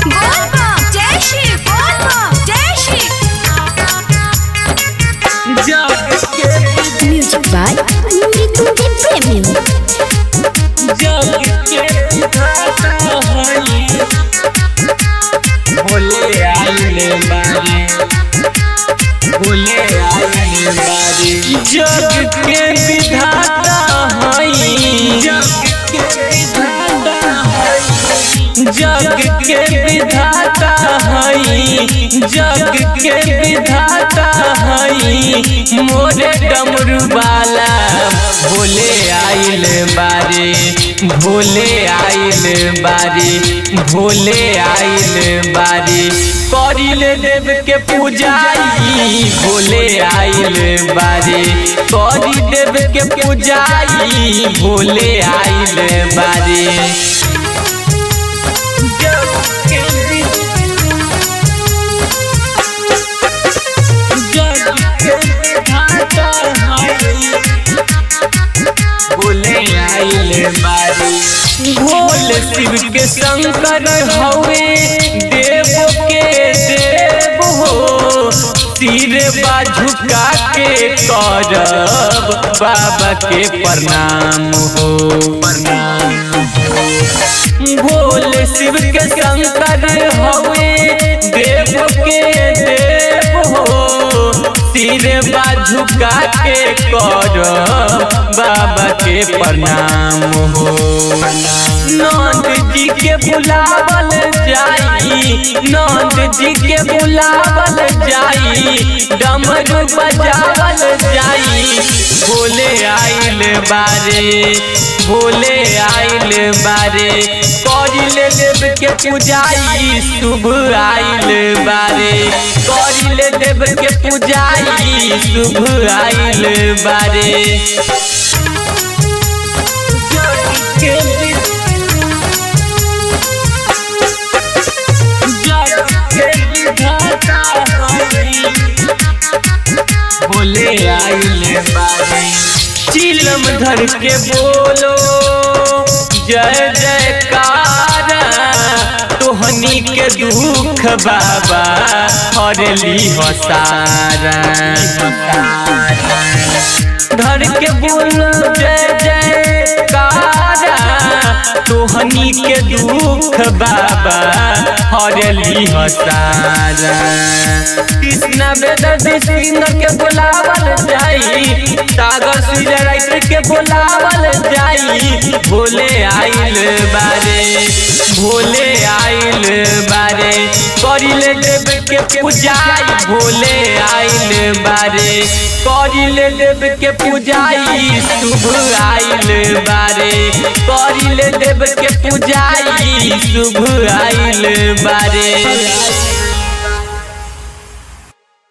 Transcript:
बोल बम जय श्री बोल बम जय श्री जग के Music by Mritunjay Premium. जग के विधाता हई भोले आइले बारे भोले आइले बारे जग के विधाता हई जग के विधाता हई जग के विधाता हई जग के विधाता हई मोरे डमरू वाला भोले आइल बारे भोले आइल बारे भोले आइल बारे करिल देव के पूजाई भोले आइल बारे करी देव के पूजाई भोले आइल बारे जग के जग के विधाता हई बोले आइले बारी भोल शिव के शंकर हवे देव के देव हो सिर बा झुका के करब बाबा के प्रणाम हो प्रणाम भोल शिव के शंकर हवे देव के देव हो सिर बा झुका के कर बाबा के प्रणाम हो नंद जी के बुलावल जाई नंद जी के बुलावल जाई डमरू बजावल जाई भोले आइल बारे भोले आइल बारे करिले देव के पूजाई शुभ आइल बारे करिले देव के पूजाई शुभ आइल बारे जग के जग के विधाता हई बोले आइले बारे चिलम धर के बोलो जय जयकार तोहनी के दुख बाबा हरली हो सारा धर के बोलो जय जयकार तोहनी के दुख बाबा हरली हो सारा कृष्णा वेद सिंह के बुलावल जाई सागर सूर्य राइटर के बुलावल जाई भोले आइल बारे भोले आइल बारे करिले देव के पूजाई भोले आइल बारे करिले देव के पूजाई शुभ आइल बारे करिले देव के पूजाई शुभ आइल बारे